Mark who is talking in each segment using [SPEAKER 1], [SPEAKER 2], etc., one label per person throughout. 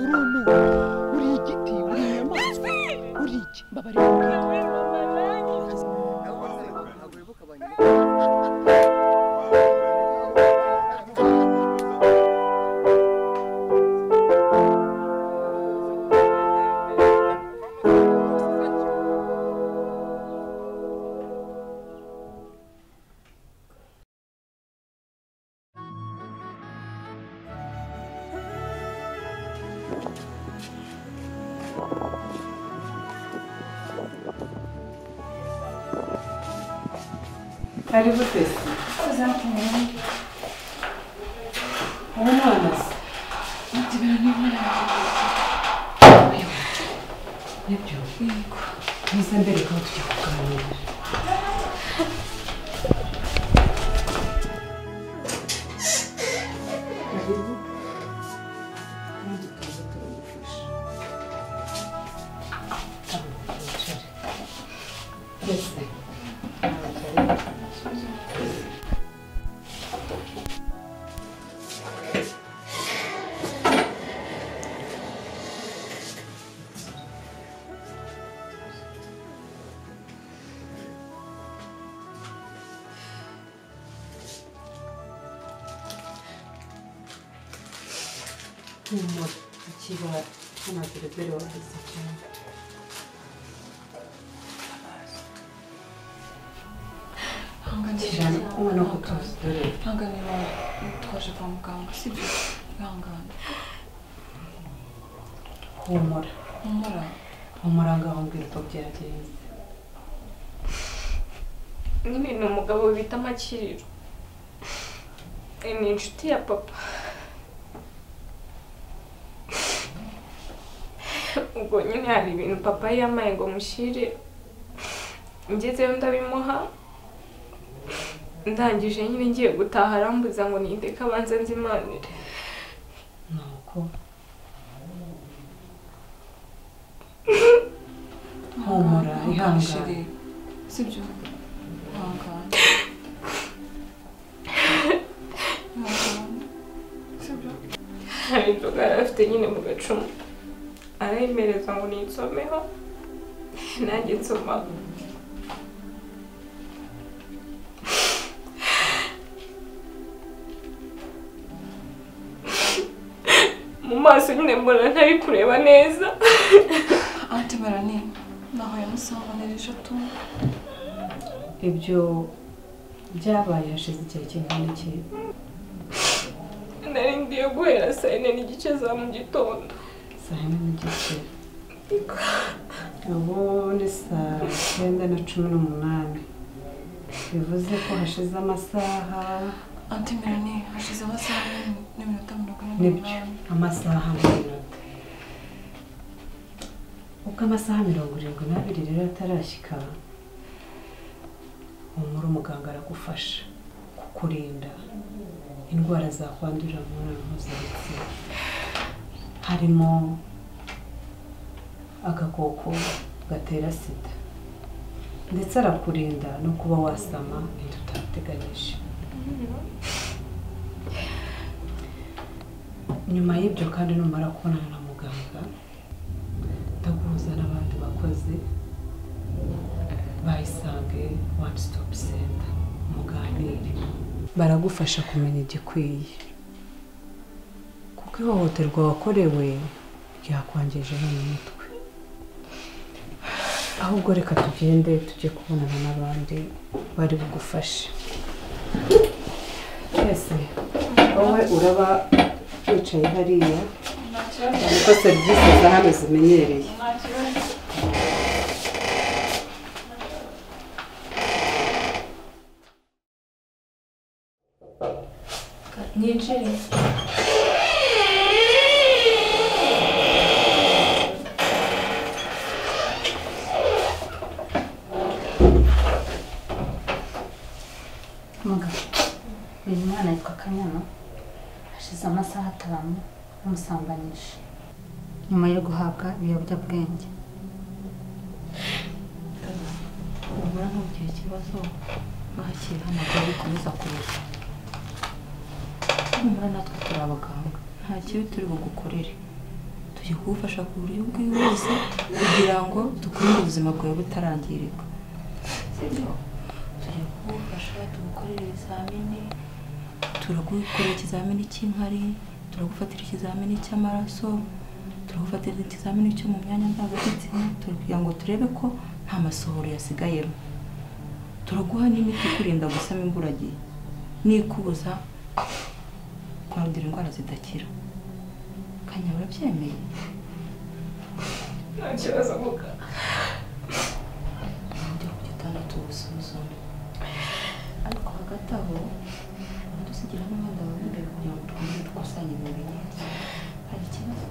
[SPEAKER 1] mwana uri igiti uri inyamaswa uri iki mbabarira
[SPEAKER 2] Karibu twese. Uwo mwana se? Mutibera ni mwana wanjye. Nibyo? Yego. Nize mbereka aho tujya kuganira. Karibu. Kandi tuze turamufasha. Abo, wicare. Twese. humura ikibara ntabwo rero wabizi cyane cyane kumwe no kutuzi dore
[SPEAKER 3] ihangane wawe twaje kwa muganga sibyo ihangane
[SPEAKER 2] humura
[SPEAKER 3] humura
[SPEAKER 2] humura ngaho mbwira uko byagenze
[SPEAKER 3] nyine ni umugabo bita makiriro ni inshuti ya papa ubwo nyine hari ibintu papa yamaye ngo mushyire ngezeyo ndabimuha ndangije nyine ngiye gutaha arambuza ngo nindeke abanza nzimanire
[SPEAKER 2] ni uko humura ihangane
[SPEAKER 3] sibyo ihangane hari inzoga yari afite nyine mu gacumu arayimereza ngo nitsomeho nanjye nsomaho mu maso nyine mbona ntari kureba neza
[SPEAKER 4] Ante Melanie, nahuye musanganirije tu
[SPEAKER 2] ibyo byabaye hashize igihe kingana iki
[SPEAKER 3] nari ngiye guhera saa yine n'igice za mu gitondo
[SPEAKER 2] saa yine n'igice ubu ni saa cyenda na cumi n'umunani bivuze ko hashize amasaha
[SPEAKER 4] Ante Melanie, hashize amasaha ane n'iminota mirongo ine
[SPEAKER 2] nibyo
[SPEAKER 4] n'umunani
[SPEAKER 2] amasaha n'amanota ubwo amasaha mirongo irindwi n'abiri rero atarashyika humura umuganga aragufasha kukurinda indwara zakwandurira mu mibonano mpuzabitsina harimo agakoko gatera sida ndetse arakurinda no kuba wasama inda utateganyije nyuma y'ibyo kandi numara kubonana na muganga ndaguhuza n'abandi bakozi bayisange one stop center muganire baragufasha kumenya igikwiye kuko ihohoterwa wakorewe ryakwangije no mu mutwe ahubwo reka tugende tujye kubonana n'abandi bari bugufashe twese wowe uraba wicaye hariya ariko serivisi za hano zimenyereye
[SPEAKER 3] Nicare.
[SPEAKER 5] Mugabo, uyu mwana yitwa Kanyana hashize amasaha atanu bamusambanyije nyuma yo guhabwa ibiyobyabwenge
[SPEAKER 6] ubura ntugire ikibazo bakira amagare bikomeza kurusha humura natwe turi abaganga nta kibi turi bugukorere tujye kuwufasha ku buryo bwihuse kugira ngo dukomeze ubuzima bwawe butarangirika sibyo tujye kuwufasha tugukorera ibizamini turagukorera ikizamini cy'inkari turagufatira ikizamini cy'amaraso turagufatira ikizamini cyo mu myanya ndangagitsina turi kugira ngo turebe ko nta masohoro yasigayemo turaguha n'imiti ikurinda gusama imburagihe n'ikubuza kwandura indwara zidakira kanya urabyemeye
[SPEAKER 3] nta kibazo kuko
[SPEAKER 6] uburyo ku gitanda tugusuzuma ariko hagati aho dusigira n'umwenda wawe imbere kugira ngo twongere dukusanye ibintu neza hari ikibazo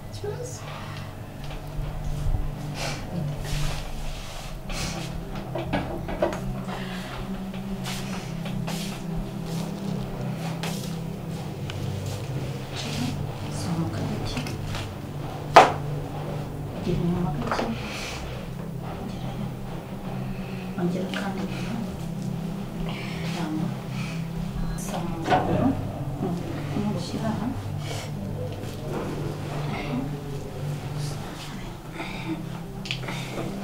[SPEAKER 3] ikibazo
[SPEAKER 5] sohoka gake gira inyuma gake gerayo ongera kandi kugirango sama amaguru no gushyira aha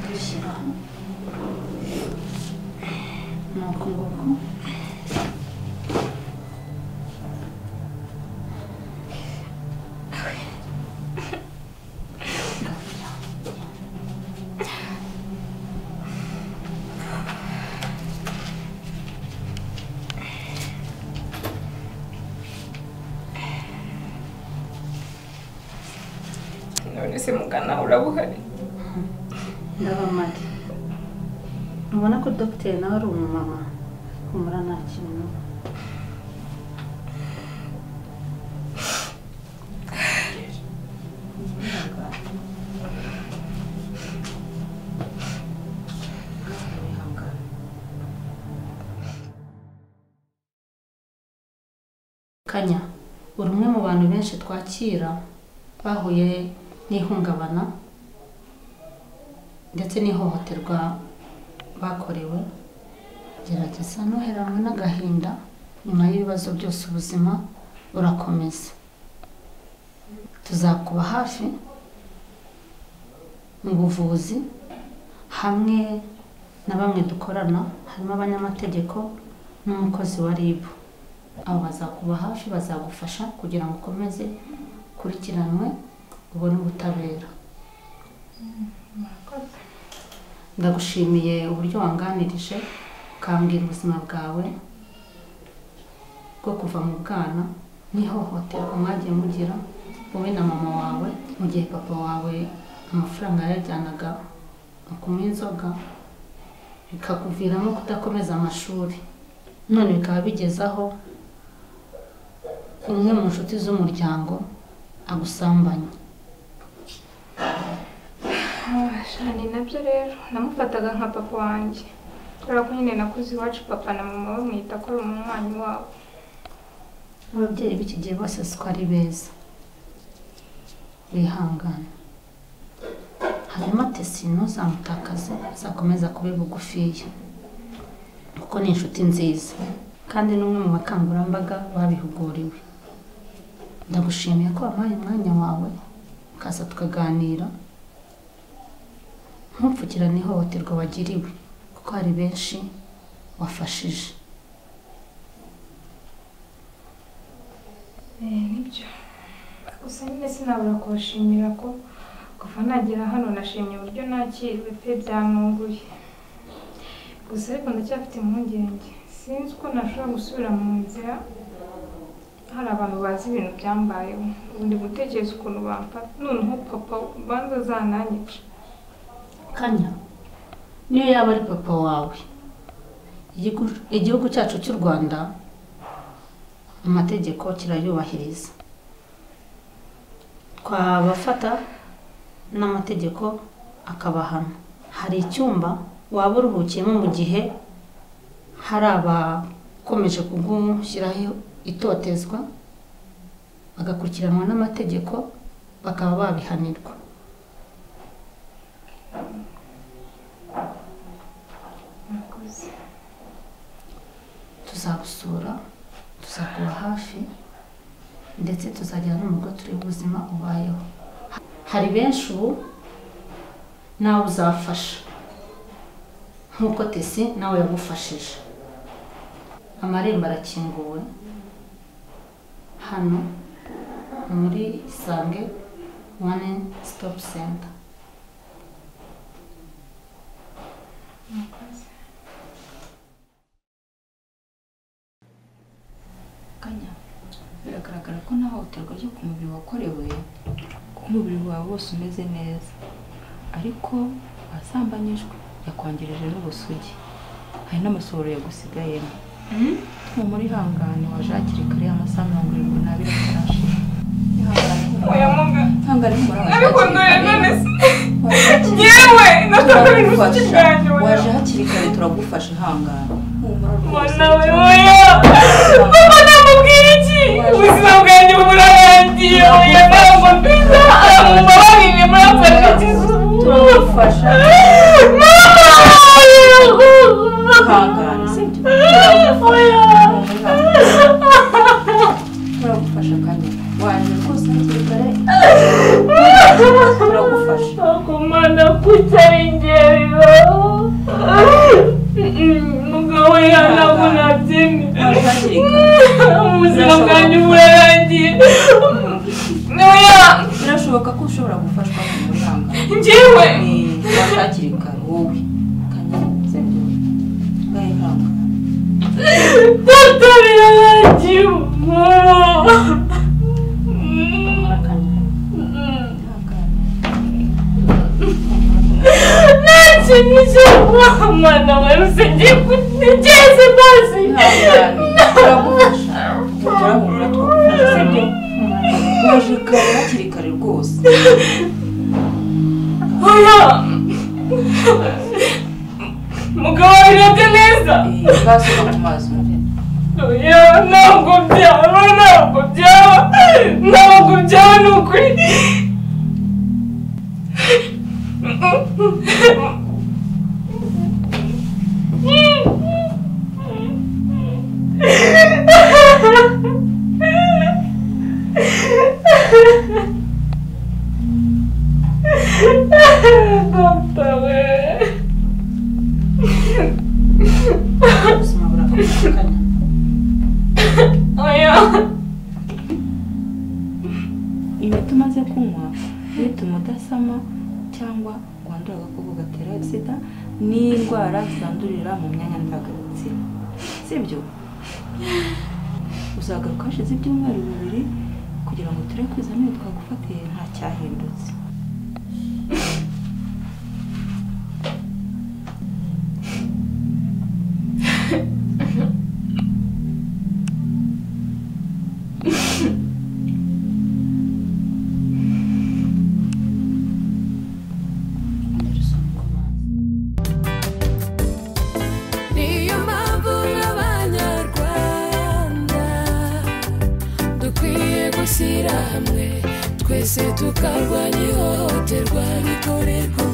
[SPEAKER 5] gushyira aha ni uku nguku
[SPEAKER 3] none se mugana urabuhari
[SPEAKER 5] ndabamare ubona ko dogiteri nawe ari umumama humura nta kintu kanya uri umwe mu bantu benshi twakira bahuye n'ihungabana ndetse n'ihohoterwa bakorewe gerageza ntuheranwe n'agahinda nyuma y'ibibazo byose ubuzima burakomeza tuzakuba hafi mu buvuzi hamwe na bamwe dukorana harimo abanyamategeko n'umukozi wa RIB abo bazakuba hafi bazagufasha kugira ngo ukomeze ukurikiranwe ubone ubutabera ndagushimiye uburyo wanganirije ukambwira ubuzima bwawe bwo kuva mu bwana n'ihohoterwa mwagiye mugira wowe na mama wawe mu gihe papa wawe amafaranga yayajyanaga mu kunywa inzoga bikakuviramo kudakomeza amashuri none bikaba bigeze aho umwe mu nshuti z'umuryango agusambanya
[SPEAKER 3] shani nabyo rero namufataga nka papa wanjye kubera ko nyine nakuze iwacu papa na mama bamwita ko ari umunywanyi wabo
[SPEAKER 5] ababyeyi b'iki gihe bose siko ari beza bihangane hanyuma tesi ntuzamutakaze azakomeza kuba bugufiya kuko ni inshuti nziza kandi ni umwe mu bakangurambaga babihuguriwe ndagushimiye ko wampaye umwanya wawe ukaza tukaganira ntupfukirane ihohoterwa wagiriwe kuko hari benshi wafashije
[SPEAKER 3] Eh, nibyo gusa nyine sinabura kubashimira ko kuva nagera hano nashimye uburyo nakiriwe pe byanunguye gusa ariko ndacyafite impungenge sinzi uko nashobora gusubira mu nzira hari abantu bazi ibintu byambayeho ubu ndi gutekereza ukuntu bamfata noneho papa ubanza azananyica
[SPEAKER 5] kanya niyo yaba ari papa wawe igihugu- igihugu cyacu cy'u rwanda amategeko kirayubahiriza twabafata n'amategeko akabahana hari icyumba waba uruhukiyemo mu gihe hari abakomeje kugushyiraho itotezwa bagakurikiranwa n'amategeko bakaba babihanirwa
[SPEAKER 3] murakoze
[SPEAKER 5] tuzagusura tuzakuba hafi ndetse tuzagira n'umugo turebe ubuzima ubayeho hari benshi ubu nawe uzafasha nk'uko tesi nawe yagufashije amarembo arakinguwe hano ni muri isange one stop center
[SPEAKER 3] murakoze
[SPEAKER 6] kanya biragaragara ko nta hohoterwa ryo ku mubiri wakorewe kuko umubiri wawe wose umeze neza ariko wasambanyijwe yakwangirije n'ubusugi hari n'amasohoro yagusigayemo humura ihangane waje hakiri kare amasaha mirongo irindwi n'abiri atarashira ihangane humura ihangane humura waje hakiri kare waje hakiri
[SPEAKER 3] yewe
[SPEAKER 6] turagufasha waje hakiri kare turagufasha ihangane humura rwose
[SPEAKER 3] namubwira iki ubuzima bwanjye burarangiye oya mama mbiza mumbabarire murapfana
[SPEAKER 6] turagufasha ihangane sibyo turagufasha kandi waje rwose hakiri kare turagufasha
[SPEAKER 3] akomana kutarengera mugabo yanabunabye
[SPEAKER 6] waje hakiri kare
[SPEAKER 3] ubuzima bwanjye burarangiye oya
[SPEAKER 6] birashoboka ko ushobora gufashwa ku muganga
[SPEAKER 3] njyewe
[SPEAKER 6] waje hakiri kare wowe kandi sibyo gahanga
[SPEAKER 3] data birarangiye nta kintu cyo kuhamana waruse ngiye kugeze basi
[SPEAKER 6] turagufasha turabura twagufasha sibyo waje kare hakiri kare rwose
[SPEAKER 3] oya mugabo birebye neza
[SPEAKER 6] basuka mu mazi umve
[SPEAKER 3] oya ntabwo byaba ntabwo byaba ntabwo byaba ni ukuri Data we
[SPEAKER 5] ubuzima burakomeye kanya
[SPEAKER 3] oya
[SPEAKER 6] imiti umaze kunywa bituma udasama cyangwa ngo wandure agakoko gatera sida n'indwara zandurira mu myanya ndangagitsina sibyo uzagaruka hashize ibyumweru bibiri kugira ngo turebe ko ibizamini twagufatiye nta cyahindutse
[SPEAKER 5] Anderson Kumanzi
[SPEAKER 7] niyo mpamvu n'abanyarwanda dukwiye gushyira hamwe twese tukarwanya ihohoterwa rikorerwa